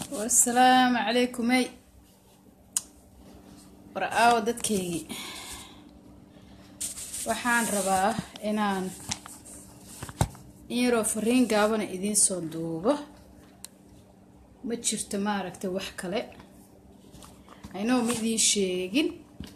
wasalaamu calaykumey war aawo dadkaygii waxaan rabaa inaan in yaroo fariin gaabana idiin soo duubo ma jirto maaragtay wax kale aynoo ma idiin sheegin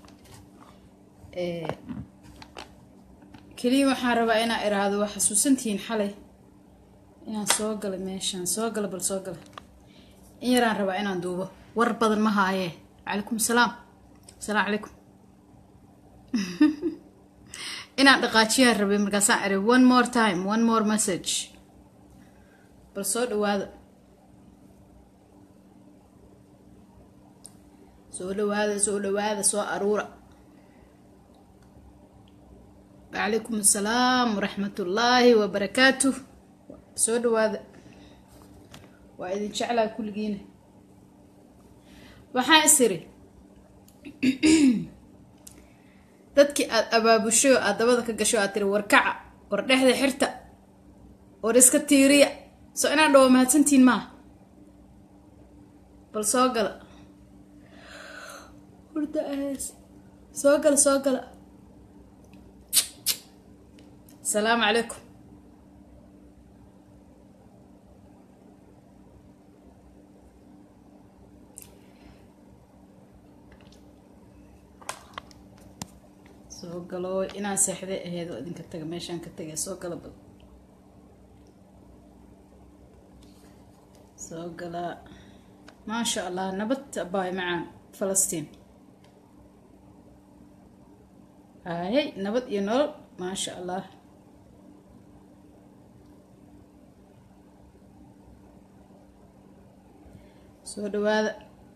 keliya waxaan rabaa inaa iraahdo waa xasuusantihiin xalay inaan soo galay meeshaan soo gala bal soo gala in yaraan rabaa inaan duubo war badan ma haayee calaykum salaam asalaamu calaykum inaan dhaqaajiyaan rabay markaasaan eray one more time one more message bal soo dhawaada soo dhawaada soo dhawaada soo aruura wacalaykum assalaam waraxmatullaahi wabarakaatuh soo dhawaada waa idin jeclaa kulligiina waxaan is iri dadkii aada abaabushay oo aada dabada ka gasho aad tiri warkaca war dhexda xirta war iska tiiriya soo inaan dhawo mahadsantiin maaha bal soo gala hurda ahays soo gala soo gala asalaamu calaykum soo galo inaan seexday ahayd oo idinka taga meeshaan ka tagay soo gala bal soo gala maasha allah nabad baay macaan falastiin hayay nabad iyo nolol maasha allah soo dhawaada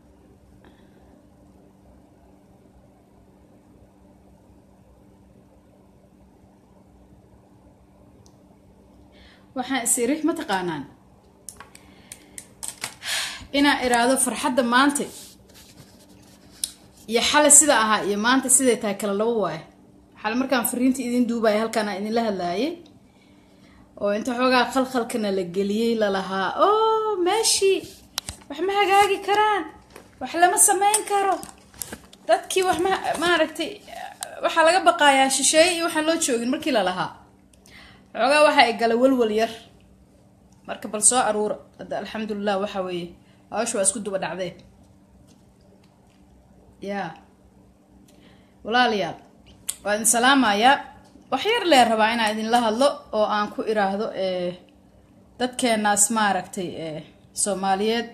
waxaan is iri ma taqaanaan inaan iraahdo farxadda maanta iyo xale sida ahaa iyo maanta siday tahay kala labo waayo xale markaan fariinta idin duubaya halkaan aan idinla hadlaayay oo inta xoogaa khalkhalkana la geliyey lalahaa oo meeshii wax ma hagaagi karaan wax lama sameyn karo dadkii wax ma maaragtay waxaa laga baqaayaa shisheeye iyo waxaan loo joogin markii lalahaa xoogaa waxa ay gala walwal yar marka bal soo aruura hadda alxamdulilah waxa weeye hawsha waa isku duba dhacdee yaa walaalayaal waa idin salaamayaa wax yar lee rabaa inaan idinla hadlo oo aan ku iraahdo dadkeenaas maaragtay soomaaliyeed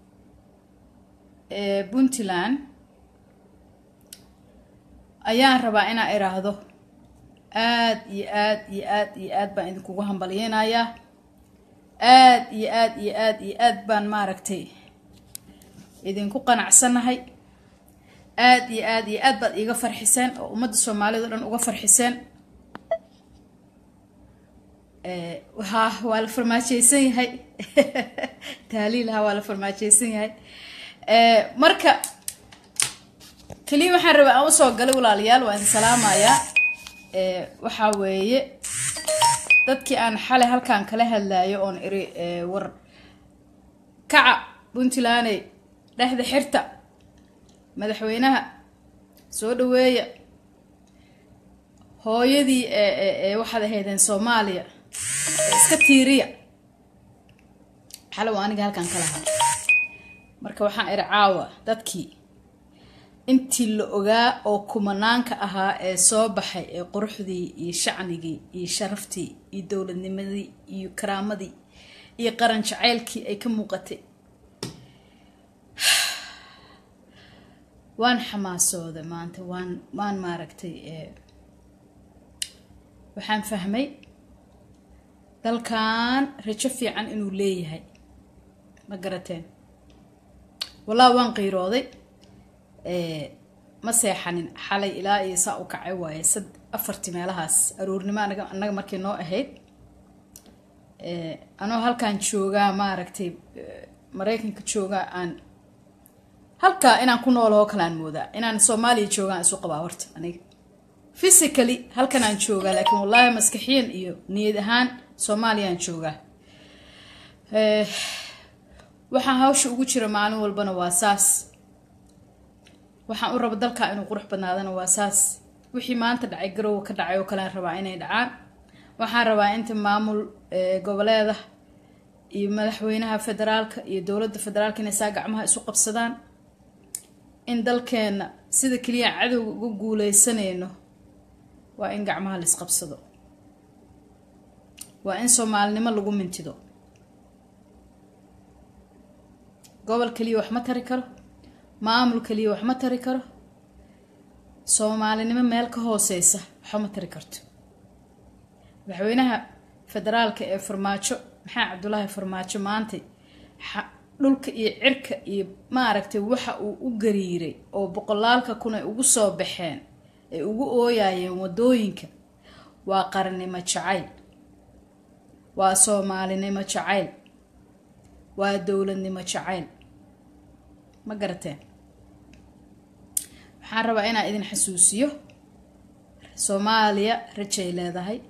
ee puntland ayaan rabaa inaan iraahdo aada iyo aada iyo aada iyo aad baan idinkugu hambalyeynayaa aada iyo aada iyo aada iyo aad baan maaragtay idinku qanacsanahay aada iyo aada iyo aad baad iiga farxiseen oo ummadda soomaalida o dhan uga farxiseen ha waa la farmaajeysan yahay taaliilha waa la farmaajeysan yahay marka keliya waxaan rabaa aan usoo galay walaalayaal waa idin salaamayaa waxaa weeye dadkii aan xalay halkaan kala hadlaayo oon iri war kaca puntlandey dhexda xirta madaxweynaha soo dhaweeya hooyadii waxaad ahaydeen soomaaliya iska tiiriya xalay waa aniga halkaan kala hadla marka waxaan iri caawa dadkii intii la ogaa oo kumanaanka ahaa ee soo baxay ee quruxdii iyo shacnigii iyo sharaftii iyo dowladnimadii iyo karaamadii iyo qaran jaceylkii ay ka muuqatay waan xamaasooda maanta waan waan maaragtay waxaan fahmay dalkan rajo fiican inuu leeyahay ma garateen wallaahi waan qiirooday ma seexanin xalay ilaa iyo saa u kacay waaye sad afartii meelahaas aroornimo anaga annaga markii noo ahayd anoo halkaan joogaa maaragtay maraykanka joogaa aan halkaa inaan ku noolahoo kalaan moodaa inaan soomaaliya joogaan isu qabaa horta aniga physically halkan aan joogaa laakiin wallaahi maskaxiyan iyo niyad ahaan soomaaliyaan joogaa waxaan hawsha ugu jira maalin walbana waa saas waxaan u raba dalkaa inuu qurux badnaadana waa saas wixii maanta dhacay garowa ka dhacay oo kalean rabaa inay dhacaan waxaan rabaa inta maamul goboleeda iyo madaxweynaha federaalka iyo dowladda federaalka inay saa gacmaha isu qabsadaan in dalkeenna sida keliya cadowga uga guuleysanayno waa in gacmaha la isqabsado waa in soomaalinimo lagu mintido gobol keliya wax ma tari karo maamul keliya wax ma tari karo soomaalinimo meel ka hooseysa waxba ma tari karto madaxweynaha federaalka ee farmaajo maxaa cabdulaahi farmaajo maantay dhulka iyo cirka iyo maaragtay waxa uu u gariiray oo boqolaalka kun ay ugu soo baxeen ay ugu ooyayeen wadooyinka waa qarannimo jacayl waa soomaalinimo jacayl waa dowladnimo jacayl ma garateen waxaan rabaa inaan idin xasuusiyo soomaaliya rajay leedahay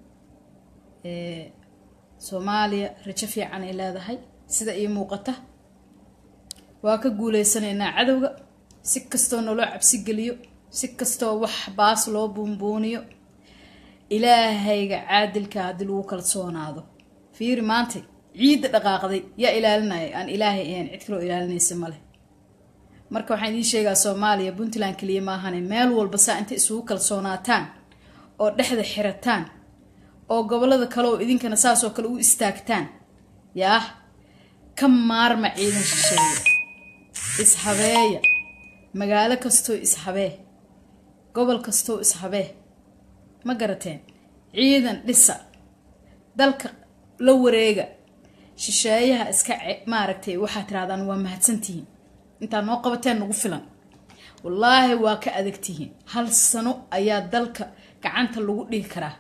soomaaliya rajo fiican ay leedahay sida ii muuqata waa ka guuleysanaynaa cadowga si kastoo naloo cabsi geliyo si kastoo wax baas loo buunbuuniyo ilaahayga caadilka haddii lagu kalsoonaado fiiri maantay ciidda dhaqaaqday yaa ilaalinaya aan ilaahay ahayn cid kaloo ilaalinaysa maleh marka waxaan idiin sheegaa soomaaliya puntland keliya maahane meel walba saa intay isugu kalsoonaataan oo dhexda xirataan oo gobolada kale oo idinkana saasoo kale u istaagtaan yaah ka maarma ciidan shisheeye ishabeeya magaalo kastoo ishabee gobol kastoo ishabee ma garateen ciidan dhisa dalka la wareega shisheeyaha iska maaragtay waxaad tirahdaan waa mahadsantihiin intaad noo qabateen nagu filan wallaahi waa ka adagtihiin hal sano ayaa dalka gacanta lagu dhigi karaa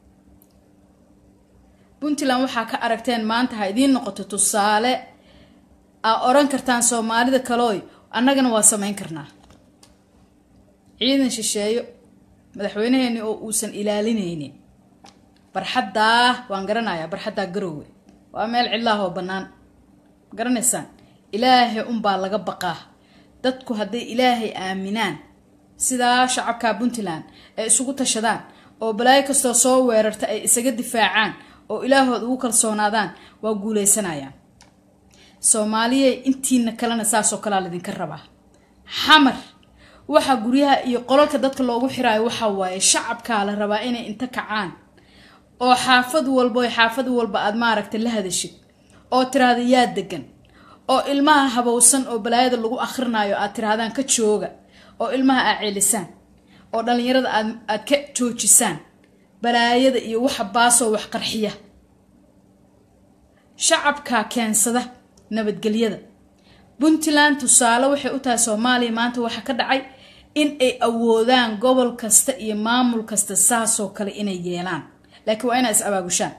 puntland waxaa ka aragteen maanta ha idiin noqoto tusaale aa oran kartaan soomaalida kalooy annagana waa samayn karnaa ciidan shisheeyo madaxweynaheeni oo uusan ilaalinaynin barxaddaa waan garanayaa barxaddaa garoowe waa meel cidlaah oo bannaan garanaysaan ilaahay unbaa laga baqaa dadku hadday ilaahay aaminaan sidaa shacabka puntland ay isugu tashadaan oo balaayo kastoo soo weerarta ay isaga difaacaan oo ilaahood ugu kalsoonaadaan waa guuleysanayaan soomaaliya intiina kalena saasoo kalea laydinka rabaa xamar waxa guryaha iyo qolalka dadka loogu xiraayo waxa waaye shacabkaa la rabaa inay inta kacaan oo xaafad walbo xaafad walba aad maaragta la hadashid oo tiraahda yaa degan oo ilmaha habowsan oo balaayada lagu akhrinayo aad tirahdaan ka jooga oo ilmaha aad ceelisaan oo dhallinyarada aad aad ka joojisaan balaayada iyo waxa baasoo wax qarxiya shacabkaa keensada nabadgelyada puntland tusaale waxay u tahay soomaaliya maanta waxaa ka dhacay in ay awoodaan gobol kasta iyo maamul kasta saasoo kale inay yeelaan laakiin waa inaa is abaabushaan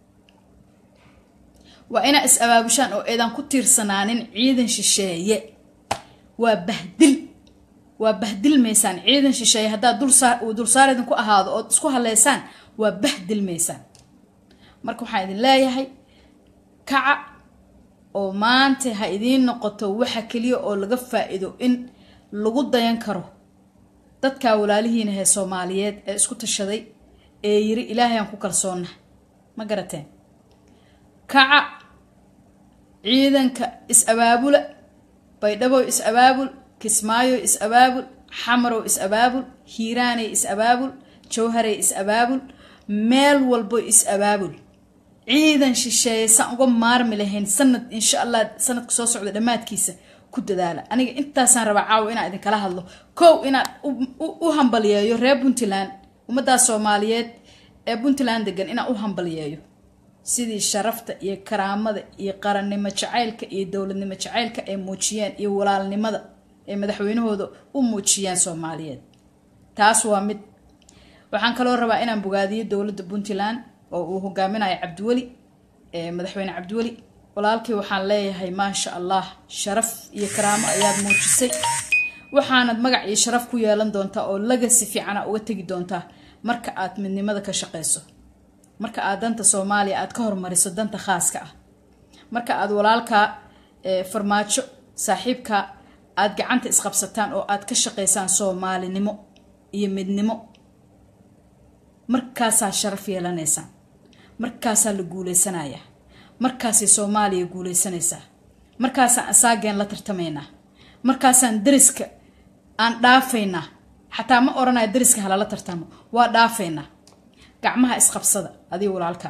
waa inaa is abaabushaan oo eedaan ku tiirsanaanin ciidan shisheeye waa bahdil waa bahdilmaysaan ciidan shisheeye haddaad uu dulsaar idinku ahaado ood isku haleysaan waa bahdilmaysaan marka waxaan idin leeyahay kaca oo maanta ha idiin noqoto waxa keliya oo laga faa-iido in lagu dayan karo dadkaa walaalihiina hee soomaaliyeed ee isku tashaday ee yiri ilaahay aan ku kalsoonna ma garateen kaca ciidanka is-abaabula baydhabow is-abaabul kismaayo is-abaabul xamarow is-abaabul hiiraanay is-abaabul jawharay is-abaabul meel walbo is-abaabul ciidan shisheeye saan uga maarmi lahayn sanad insha allah sanadka soo socda dhammaadkiisa ku dadaala aniga intaasaan rabaa caawa inaan idinkala hadlo kow inaan u hambaliyeeyo reer puntland ummaddaas soomaaliyeed ee puntland degan inaan u hambaliyeeyo sidii sharafta iyo karaamada iyo qarannimo jacaylka iyo dowladnimo jacaylka ay muujiyeen iyo walaalnimada ay madaxweynahooda u muujiyeen soomaaliyeed taas waa mid waxaan kaloo rabaa inaan bogaadiyo dowladda puntland oo uu hogaaminayo cabdiweli madaxweyne cabdiweli walaalkii waxaan leeyahay maasha allah sharaf iyo karaamo ayaad muujisay waxaanad magac iyo sharaf ku yeelan doontaa oo lagasi fiicana uga tegi doontaa marka aad midnimada ka shaqeyso marka aad danta soomaaliya aad ka hormariso danta khaaska ah marka aad walaalkaa farmaajo saaxiibka aada gacanta isqabsataan oo aada ka shaqaysaan soomaalinimo iyo midnimo markaasaa sharaf yeelanaysaan markaasaa la guuleysanayaa markaasay soomaaliya guuleysanaysaa markaasaan asaageen la tartamaynaa markaasaan dariska aan dhaafaynaa xataa ma odhanaya dariska halala tartamo waa dhaafaynaa gacmaha isqabsada adiga walaalkaa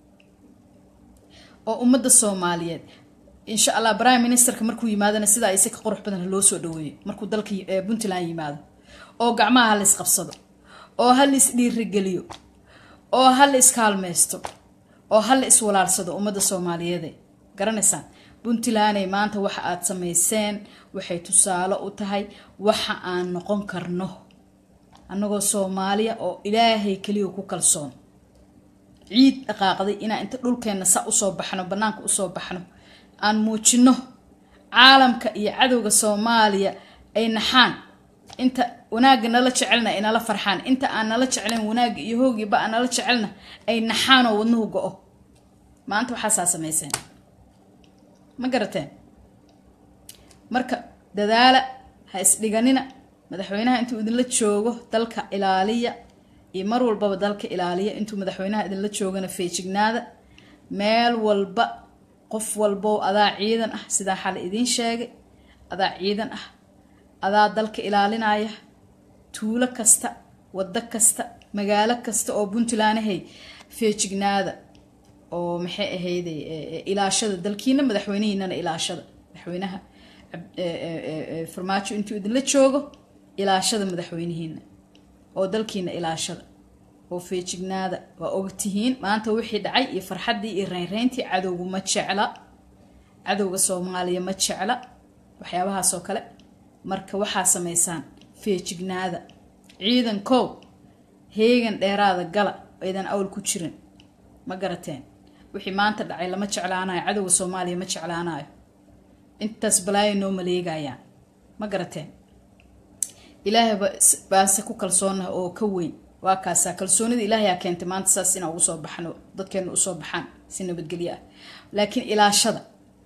oo ummadda soomaaliyeed insha allah prime ministerka markuu yimaadana sidaa ise ka qurux badan loo soo dhaweeyo markuu dalka puntland yimaado oo gacmaha hala isqabsado oo hala isdhiirigeliyo oo hala iskaalmaysto oo hala iswalaalsado ummadda soomaaliyeede garanaysaan puntlanday maanta waxa aada samayseen waxay tusaale u tahay waxa aan noqon karno annagoo soomaaliya oo ilaahay keliya ku kalsoon ciid dhaqaaqday inaan inta dhulkeenna sa usoo baxno bannaanka usoo baxno aan muujino caalamka iyo cadowga soomaaliya ay naxaan inta wanaagga nala jecelna ay nala farxaan inta aan nala jeclayn wanaagga iyo hoogiiba aan nala jecelna ay naxaanoo wadnuhu go-o maanta waxaasaa samayseen ma garateen marka dadaala ha isdhiganina madaxweynaha intuu idinla joogo dalka ilaaliya iyo mar walbaba dalka ilaaliya intuu madaxweynaha idinla joogana feejignaada meel walba qof walbow adaa ciidan ah sidaa xale idiin sheegay adaa ciidan ah adaa dalka ilaalinaya tuulo kasta waddo kasta magaalo kasta oo puntlandahay feejignaada oo maxay ahayde ilaashada dalkiina madaxweynihiinana ilaashada madaxweynaha farmaajo intuu idinla joogo ilaashada madaxweynihiina oo dalkiina ilaashada oo feejignaada waa ogtihiin maanta wixii dhacay iyo farxaddii iyo reynreyntii cadowgu ma jecla cadowga soomaaliya ma jecla waxyaabahaasoo kale marka waxaa samaysaan feejignaada ciidan kow heegan dheeraada gala aydan awl ku jirin ma garateen wixii maanta dhacay lama jeclaanayo cadowga soomaaliya ma jeclaanayo intaas balaayo noo maleegayaan ma garateen ilaahay baase ku kalsoonah oo ka weyn waa kaasaa kalsoonida ilaahayaa keentay maanta saas inaa ugu soo baxno dadkeena usoo baxaan si nabadgelyo ah laakiin ilaashada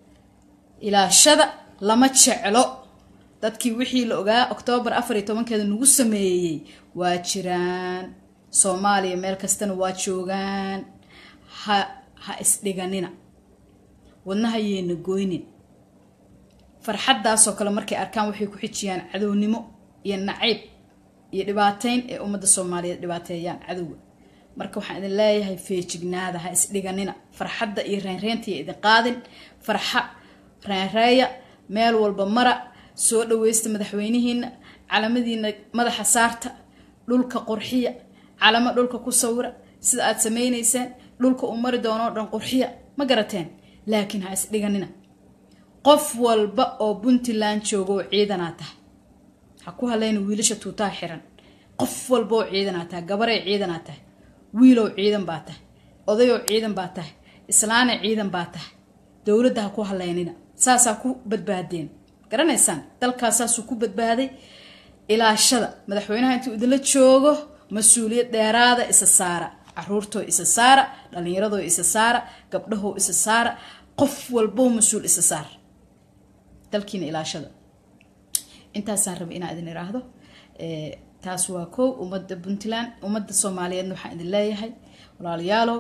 ilaashada lama jeclo dadkii wixii la ogaa oktoobar afar iyo tobankeeda nagu sameeyey waa jiraan soomaaliya meel kastana waa joogaan ha ha isdhiganina wadnaha yeena goynin farxaddaasoo kale markay arkaan waxay ku xijiyaan cadownimo iyo nacayb iyo dhibaateyn ee ummadda soomaaliyeed dhibaateeyaan cadowga marka waxaan idin leeyahay feejignaada ha isdhiganina farxadda iyo reynreyntiiya idin qaadin farxa reynreeya meel walba mara soo dhaweysta madaxweynihiina calamadiina madaxa saarta dhulka qurxiya calamo dhulka ku sawira sida aad samaynayseen dhulka uu mari doonoo dhan qurxiya ma garateen laakiin ha isdhiganina qof walba oo puntland jooga oo ciidanaa tahay ha ku halayna wiilasha tuutaha xiran qof walba oo ciidanaa tahay gabaray ciidanaa tahay wiilow ciidan baa tahay odayow ciidan baa tahay islaana ciidan baa tahay dowladda ha ku halaynina saasaa ku badbaadeen garanaysaan dalkaasaasuu ku badbaaday ilaashada madaxweynaha intuu idinla joogo mas-uuliyad dheeraada isa saara caruurtoo isa saara dhallinyaradoo isa saara gabdhahoo isa saara qof walbow mas-uul isa saar dalkiina ilaashada intaasaan raba inaan idin iraahdo taas waa kow ummadda puntland ummadda soomaaliyeedna waxaan idin leeyahay walaalayaalow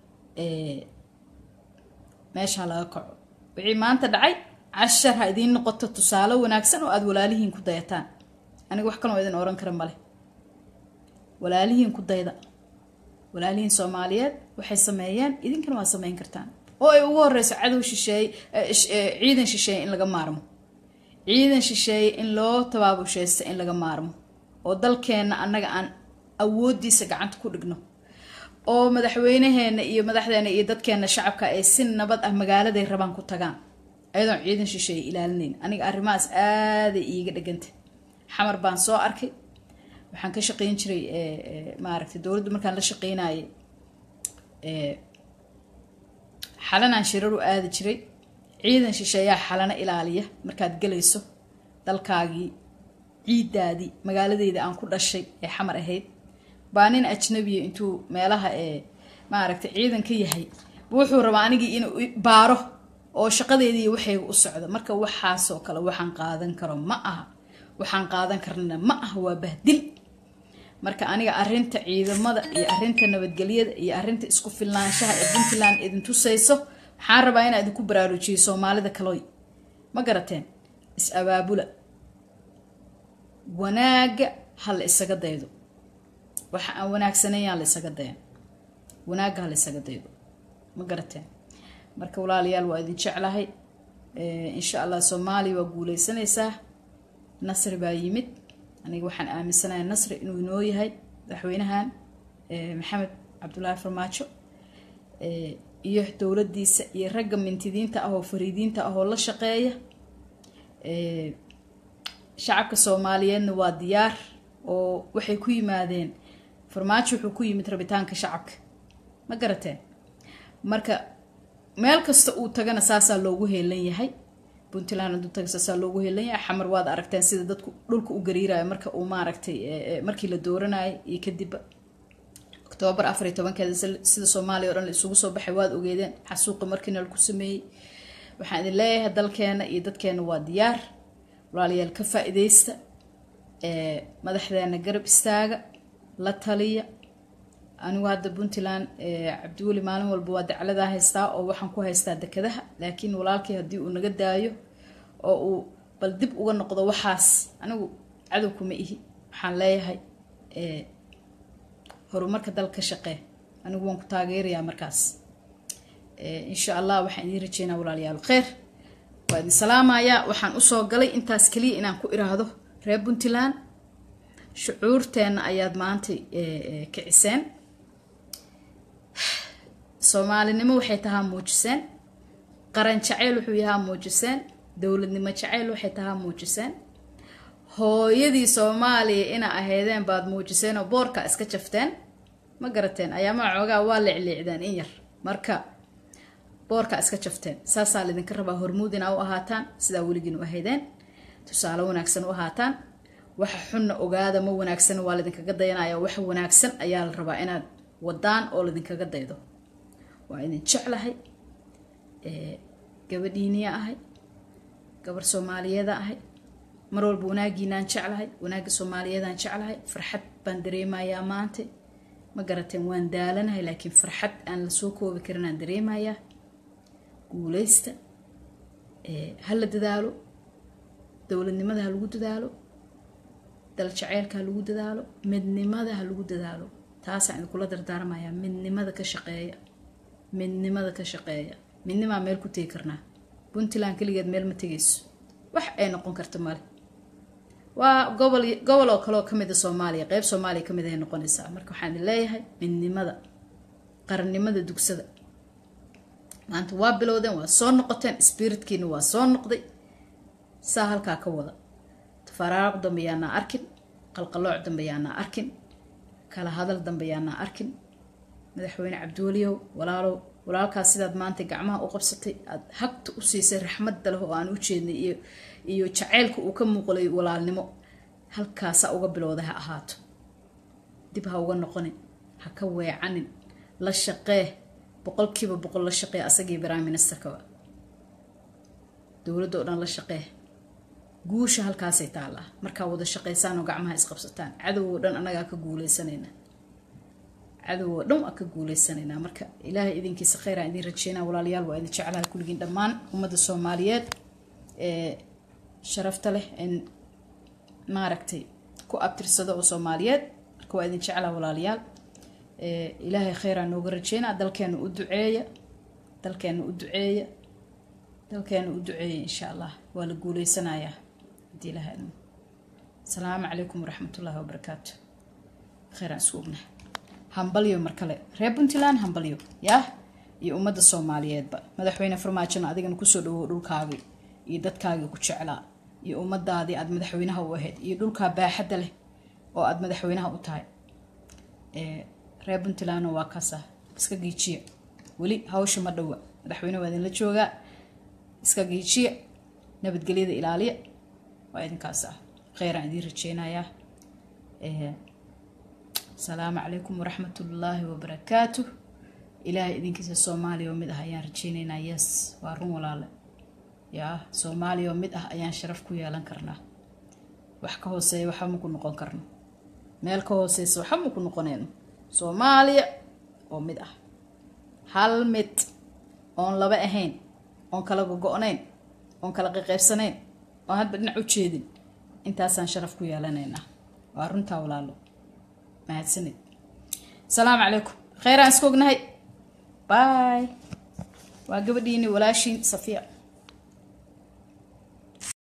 meeshaa laga kaco wixii maanta dhacay cashar ha idiin noqoto tusaale wanaagsan oo aada walaalihiin ku dayataan aniga wax kaloo idin oran kara male walaalihiin ku dayda walaalihiin soomaaliyeed waxay sameeyeen idinkana waa sameyn kartaan oo ay ugu horeyso cadow shisheeye ciidan shisheeye in laga maarmo ciidan shisheeye in loo tabaabusheysta in laga maarmo oo dalkeenna annaga aan awoodiisa gacanta ku dhigno oo madaxweynaheena iyo madaxdeena iyo dadkeena shacabka ay si nabad ah magaaladay rabaan ku tagaan ayadoon ciidan shisheeye ilaalinayn aniga arrimahaas aaday iiga dheganta xamar baan soo arkay waxaan ka shaqeyn jiray maaragtay dowladdu markaan la shaqeynayay xalanaan shiraru aadi jiray ciidan shisheeyaa xalano ilaaliya markaad gelayso dalkaagii ciidaadii magaaladeeda aan ku dhashay ee xamar ahayd baa nin ajnabiya intuu meelaha ee maaragtay ciidan ka yahay wuxuu rabaa anigii inuu baaro oo shaqadeedii waxayga u socda marka waxaasoo kale waxaan qaadan karo ma aha waxaan qaadan karnana ma aha waa bahdil marka aniga arinta ciidamada iyo arinta nabadgelyada iyo arinta isku filnaanshaha ee puntland idin tusayso waxaan rabaa inaa idinku baraarujiyo soomaalida kaloy ma garateen is abaabula wanaaga ha la isaga daydo waxa aan wanaagsanayn la isaga dayan wanaagga ha la isaga daydo ma garateen marka walaalayaal waa idin jeclahay insha allah soomaaliya waa guuleysanaysaa nasri baa yimid aniga waxaan aaminsanahay nasri inuu inoo yahay madaxweynahan maxamed cabdulaahi farmaajo iyo dowladiisa iyo ragga mintidiinta ah oo fariidiinta ah oo la shaqeeya shacabka soomaaliyeedna waa diyaar oo waxay ku yimaadeen farmaajo wuxuu ku yimid rabitaanka shacabka ma garateen marka meel kasta uu tagana saasaa loogu heelan yahay puntland haduu taga saasaa loogu heelan yahay xamar waad aragteen sida dadku dhulka u gariirayo marka uu maaragtay markii la dooranayo iyo kadibba octoobar afar iyo tobankeeda sida soomaaliya o dhan la isugu soo baxay waad ogeedeen xasuuqi markiina laku sameeyey waxaan idin leeyahay dalkeena iyo dadkeena waa diyaar walaalayaal ka faa-ideysta madaxdeena garab istaaga la taliya anigu hadda puntland cabdiweli maalin walba waa dacladaa haystaa oo waxaan ku haystaa dekadaha laakiin walaalkii haddii uu naga daayo oo uu bal dib uga noqdo waxaas anigu cadow kuma ihi waxaan leeyahay horumarka dalka shaqee anigu waan ku taageerayaa markaas insha allah waxaan idiin rajeynaa walaalayaal kheyr waa idin salaamayaa waxaan usoo galay intaas keliya inaan ku iraahdo reer puntland shucuurteenna ayaad maanta kiciseen soomaalinimo waxay tahaa muujiseen qaran jaceyl wuxuu yahaa muujiseen dowladnimo jaceyl waxay tahaa muujiseen hooyadii soomaaliya ina ahaydeen baad muujiseen oo boorka iska jafteen ma garateen ayaamaha coogaa waa leecleecdeen in yar marka boorka iska jafteen saasaa laydinka rabaa hormuud inaa u ahaataan sidaa weligiin u ahaydeen tusaale wanaagsan u ahaataan waxa xunna ogaada ma wanaagsan waa laydinkaga dayanaya waxa wanaagsan ayaa la rabaa inaad wadaan oo laydinkaga daydo waa idin jeclahay gabadhiiniya ahay gabar soomaaliyeeda ahay mar walba wanaagiinaan jeclahay wanaagga soomaaliyeedaan jeclahay farxad baan dareemayaa maanta ma garateen waan daalanahay laakiin farxad aan lasoo koobi karin aan dareemayaa guuleysta ha la dadaalo dowladnimada ha lagu dadaalo dal jaceylka ha lagu dadaalo midnimada ha lagu dadaalo taasaan idinkula dardaarmayaa midnimada ka shaqeeya midnimada ka shaqeeya midnimaa meel ku tegi karnaa puntland keligeed meel ma tegayso wax ay noqon karta male waa gobol gobol oo kaleoo kamid a soomaaliya qeyb soomaaliya kamid ay noqonaysaa marka waxaan idin leeyahay midnimada qarannimada dugsada maanta waa bilowdeen waa soo noqoteen spiritkiina waa soo noqday saa halkaa ka wada tafaaraaq dambe yaanaa arkin qalqalooc dambe yaanaa arkin kala hadal dambe yaanaa arkin madaxweyne cabdiweliyow walaalow walaalkaas sidaad maanta gacmaha u qabsatay aada hagta u siisay raxmadda leh oo aan u jeednay iyo iyo jaceylka uu ka muuqlay walaalnimo halkaasa uga bilowda ha ahaato dib ha uga noqonin ha ka weecanin la shaqee boqolkiiba boqol la shaqee asagii prime ministerkaba dowladda oo dhan la shaqee guusha halkaasay taallaa markaa wada shaqaysaan oo gacmaha isqabsataan cadow oo dhan annagaa ka guuleysanayna cadow oo dhan waa ka guuleysanaynaa marka ilaahay idinkiisa kheyraa idin rajeynaa walaalayaal waa idin jeclaha kulligiin dhammaan ummadda soomaaliyeed ee sharafta leh en maaragtay ku abtirsada oo soomaaliyeed marka waa idin jeclaa walaalayaal ilaahay kheyraa nooga rajeynaa dalkeena u duceeya dalkeena u duceeya dalkeena u duceeya insha allah waa la guuleysanayaa haddii ilahay idmo asalaamu calaykum waraxmatullaahi wabarakaatu kheyraan isku ognahay hambalyo mar kale reer puntland hambalyo yaah iyo ummadda soomaaliyeedba madaxweyne farmaajona adigana kusoo dhawow dhulkaagii iyo dadkaagii ku jeclaa iyo ummadaadii aada madaxweynaha u ahayd iyo dhulkaa baaxadda leh oo aada madaxweynaha u tahay reer puntlandna waa kaasa iska giijiya weli hawsha ma dhowa madaxweyne waa idinla joogaa iska giijiya nabadgelyada ilaaliya waa idinkaas ah kheyraan idiin rajeynayaa asalaamu calaykum waraxmat ullaahi wabarakaatu ilaahay idinkiisa soomaaliya oo mid ah ayaan rajeynaynaa yes waa run walaale yaa soomaaliya oo mid ah ayaan sharaf ku yeelan karnaa wax ka hooseeya waxba maku noqon karno meel ka hooseysa waxba maku noqonayno soomaaliya oo mid ah hal mid oon laba ahayn oon kala gogo-nayn oon kala qaqaybsanayn oon hadba dhinac u jeedin intaasaan sharaf ku yeelanaynaa waa runtaa walaalo mahadsanid asalaamu calaykum kheyraan iska ognahay bay waa gabadhiini walaashiin safiya